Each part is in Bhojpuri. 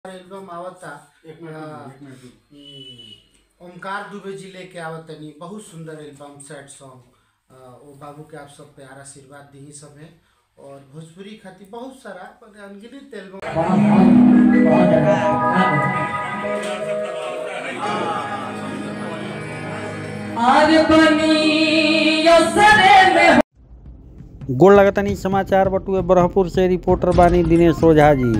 एल्बम आवता एक मिनट हाँ। रुकिए, एक मिनट रुकिए। हम्म, ओमकार दुबे जी लेके आवतनी बहुत सुंदर एल्बम सैड सॉन्ग वो बाबू के आप सब प्यार आशीर्वाद दी सब है और भोजपुरी खातिर बहुत सारा पर अनगिनत एल्बम आज बनी सरे में गोड़ लगतनी समाचार बटुए बरहपुर से रिपोर्टर बानी दिनेश ओझा जी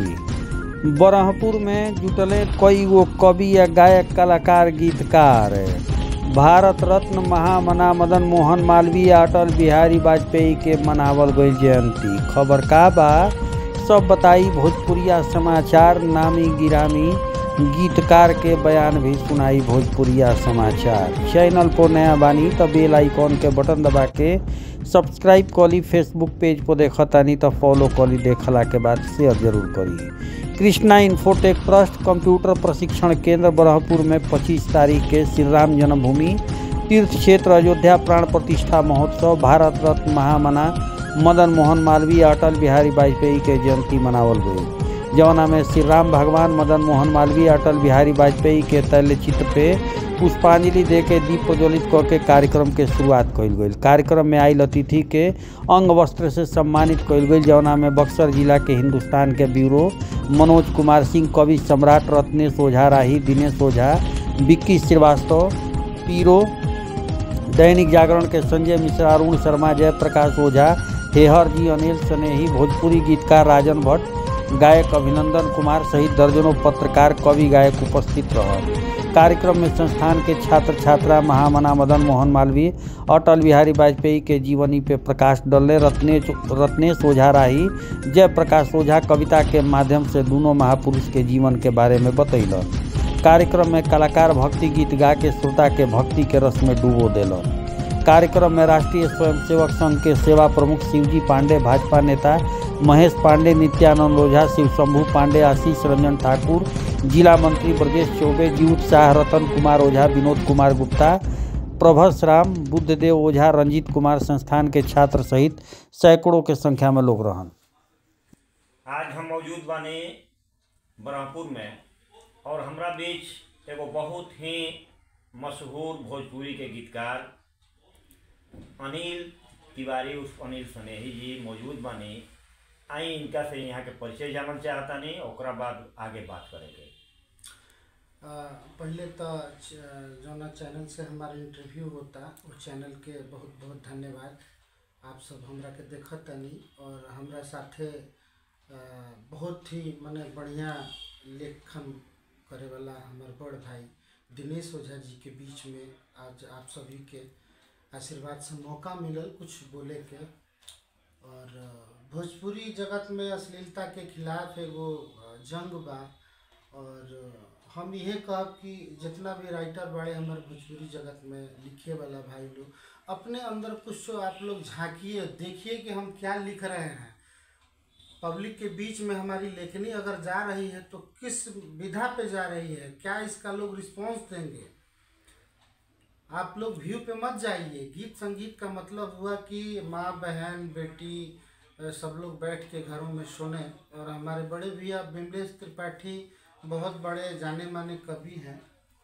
बरहपुर में जुटले कई गो कवि या गायक कलाकार गीतकार भारत रत्न महामना मदन मोहन मालवीय अटल बिहारी वाजपेयी के मनावल गई जयंती खबर का बा सब बताई भोजपुरिया समाचार नामी गिरामी गीतकार के बयान भी सुनाई भोजपुरिया समाचार चैनल पर नया बानी तो बेल आइकॉन के बटन दबा के सब्सक्राइब करी फेसबुक पेज पर देखतानी तो फॉलो करी देखला के बाद शेयर जरूर करी कृष्णा इन्फोटेक ट्रस्ट कंप्यूटर प्रशिक्षण केंद्र बरहपुर में 25 तारीख के श्री राम जन्मभूमि तीर्थ क्षेत्र अयोध्या प्राण प्रतिष्ठा महोत्सव भारत रत्न महामना मदन मोहन मालवीय अटल बिहारी वाजपेयी के जयंती मनावल गई जवना में श्री राम भगवान मदन मोहन मालवीय अटल बिहारी वाजपेयी के तैल चित्र पे पुष्पांजलि दे के दीप प्रज्वलित कऽ के कार्यक्रम के शुरुआत कइल गई कार्यक्रम में आयल अतिथि के अंग वस्त्र से सम्मानित कइल गई जवना में बक्सर जिला के हिंदुस्तान के ब्यूरो मनोज कुमार सिंह कवि सम्राट रत्नेश ओझा राही दिनेश ओझा विक्की श्रीवास्तव पीरो दैनिक जागरण के संजय मिश्रा अरुण शर्मा जयप्रकाश ओझा हेहर जी अनिल स्नेही भोजपुरी गीतकार राजन भट्ट गायक अभिनंदन कुमार सहित दर्जनों पत्रकार कवि गायक उपस्थित रह कार्यक्रम में संस्थान के छात्र छात्रा महामना मदन मोहन मालवीय अटल बिहारी वाजपेयी के जीवनी पे प्रकाश डलले रत्नेश रत्नेश ओझा राही जयप्रकाश ओझा कविता के माध्यम से दोनों महापुरुष के जीवन के बारे में बतैलन कार्यक्रम में कलाकार भक्ति गीत गा के श्रोता के भक्ति के रस में डूबो देलन कार्यक्रम में राष्ट्रीय स्वयंसेवक संघ के सेवा प्रमुख शिवजी पांडे भाजपा नेता महेश पांडे नित्यानंद ओझा शिव शंभू पांडे आशीष रंजन ठाकुर जिला मंत्री ब्रजेश चौबे जीउत शाह रतन कुमार ओझा विनोद कुमार गुप्ता प्रभस राम बुद्धदेव ओझा रंजीत कुमार संस्थान के छात्र सहित सैकड़ों के संख्या में लोग रहन आज हम मौजूद बानी ब्रह्मपुर में और हमरा बीच एगो बहुत ही मशहूर भोजपुरी के गीतकार अनिल तिवारी उर्फ अनिल स्नेही जी मौजूद बानी आई इनका से यहाँ के परिचय जानल चाहतानी ओकरा बाद आगे बात करेंगे आ, पहले तो च- जौना चैनल से हमारा इंटरव्यू होता वो चैनल के बहुत बहुत धन्यवाद आप सब हमरा के देखत तनी और हमरा साथे आ, बहुत ही मने बढ़िया लेखन करे वाला हमार बड़ भाई दिनेश ओझा जी के बीच में आज आप सभी के आशीर्वाद से मौका मिलल कुछ बोले के और अ, भोजपुरी जगत में अश्लीलता के खिलाफ एगो अ, जंग बा और अ, हम इहे कहब कि जितना भी राइटर बाड़े हमारे भोजपुरी जगत में लिखे वाला भाई लोग अपने अंदर कुछ तो आप लोग झांकिए देखिए कि हम क्या लिख रहे हैं पब्लिक के बीच में हमारी लेखनी अगर जा रही है तो किस विधा पे जा रही है क्या इसका लोग रिस्पॉन्स देंगे आप लोग व्यू पे मत जाइए गीत संगीत का मतलब हुआ कि माँ बहन बेटी अ, सब लोग बैठ के घरों में सुने और हमारे बड़े भैया बिमलेश त्रिपाठी बहुत बड़े जाने माने कवि हैं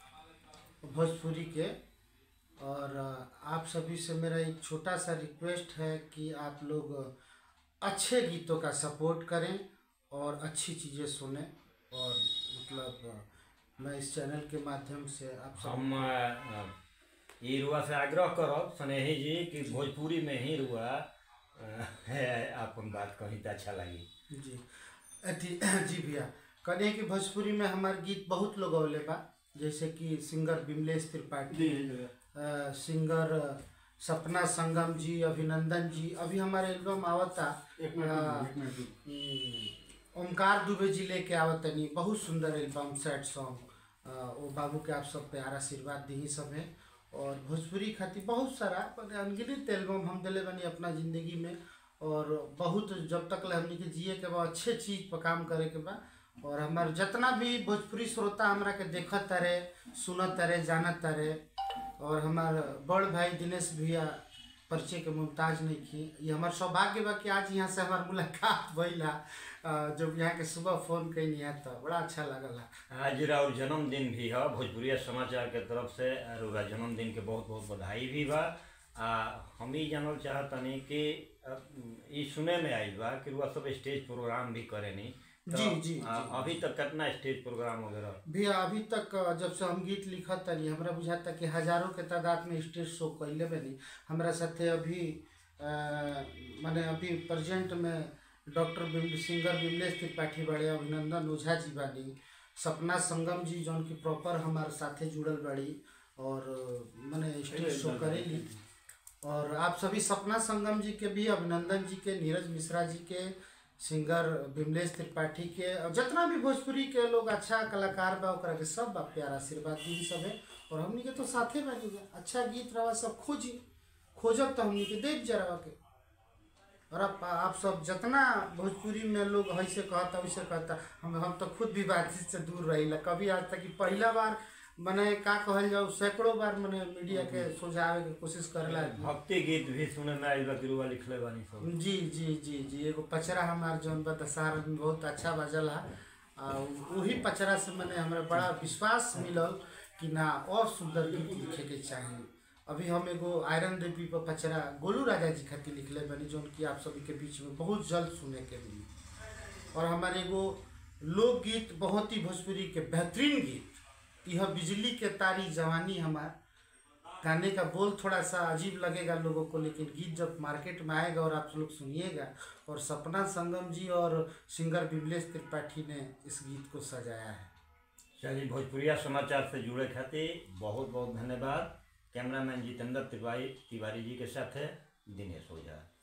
भोजपुरी के और अ, आप सभी से मेरा एक छोटा सा रिक्वेस्ट है कि आप लोग अच्छे गीतों का सपोर्ट करें और अच्छी चीज़ें सुने और मतलब अ, मैं इस चैनल के माध्यम से आप सब हम अ, ई रुआ से आग्रह करब स्नेही जी कि भोजपुरी में ही रुआ अ, है अपन बात कही तो अच्छा लगी जी अथी जी भैया कहने कि भोजपुरी में हमारे गीत बहुत लोग अवले बा जैसे कि सिंगर बिमलेश त्रिपाठी जी, जी, अ, सिंगर अ, सपना संगम जी अभिनंदन जी अभी हमारे एल्बम आवता एक मिनट अ, रुकिए, एक मिनट रुकिए। हम्म, ओमकार दुबे जी लेके आवतनी बहुत सुंदर एल्बम सैड सॉन्ग वो बाबू के आप सब प्यार आशीर्वाद दी सब है और भोजपुरी खातिर बहुत सारा पर अनगिनत एल्बम हम दिले बनी अपना ज़िंदगी में और बहुत जब तक ले हमनी के जिए के बा अच्छे चीज़ पर काम करे के बा और हमार जितना भी भोजपुरी श्रोता हमरा के देखत तरे सुनत तरे जानत तरे और हमार बड़ भाई दिनेश भैया परिचय के मुमताज नहीं की ये हमार सौभाग्य बा कि आज यहाँ से हमार मुलाकात भइला अ, जब यहाँ के सुबह फोन कैनी है तो बड़ा अच्छा लगल है आज राउर जन्मदिन भी है भोजपुरिया समाचार के तरफ से रउरा जन्मदिन के बहुत बहुत बधाई भी बा आ हम ही जानल चाहतनी कि अ, ई सुने में आइल बा कि रुआ सब स्टेज प्रोग्राम भी करेनी तो, जी, जी, आ, जी। अभी तक कितना स्टेज प्रोग्राम वगैरह भैया अभी तक अ, जब से हम गीत लिखत तनी हमरा बुझाता कि हजारों के तादाद में स्टेज शो कैले बनी हमरा साथे अभी अ, माने अभी प्रेजेंट में डॉक्टर बिम सिंगर बिमलेश त्रिपाठी बड़े अभिनंदन ओझा जी बानी सपना संगम जी जौन की प्रॉपर हमारे साथे जुड़ल बड़ी और अ, माने स्टेज शो करेली और आप सभी सपना संगम जी के भी अभिनंदन जी के नीरज मिश्रा जी के सिंगर विमलेश त्रिपाठी के और जितना भी भोजपुरी के लोग अच्छा कलाकार बा ओकरा के सब बा प्यार आशीर्वाद दी सब है और हमनी के तो साथे बानी जा अच्छा गीत रवा सब खोजी खोजब तो हमनी के देव जरवा के और आप आप सब जितना भोजपुरी में लोग ऐसे कहता वैसे कहता हम हम तो खुद भी बातचीत से दूर रही कभी आज तक कि पहला बार मने का कहल जाओ सैकड़ों बार मने मीडिया के सोझावे के कोशिश करेला भक्ति गीत भी सुने में आइल बा कि रुआ लिखले बानी सब जी जी जी जी एगो पचरा हमार जौन बा दशहरा में बहुत अच्छा बजल है आ वही पचरा से मैंने हमरा बड़ा विश्वास मिलल कि ना और सुंदर गीत लिखे के चाहिए अभी हम एगो आयरन देवी पर पचरा गोलू राजा जी खातिर लिखले बनी जौन कि आप सभी के बीच में बहुत जल्द सुने के मिली और हमारे एगो लोकगीत बहुत ही भोजपुरी के बेहतरीन गीत यह बिजली के तारी जवानी हमार गाने का बोल थोड़ा सा अजीब लगेगा लोगों को लेकिन गीत जब मार्केट में आएगा और आप लोग सुनिएगा और सपना संगम जी और सिंगर बिमलेश त्रिपाठी ने इस गीत को सजाया है चलिए भोजपुरिया समाचार से जुड़े खातिर बहुत बहुत धन्यवाद कैमरामैन जितेंद्र तिवारी तिवारी जी के साथ है दिनेश ओझा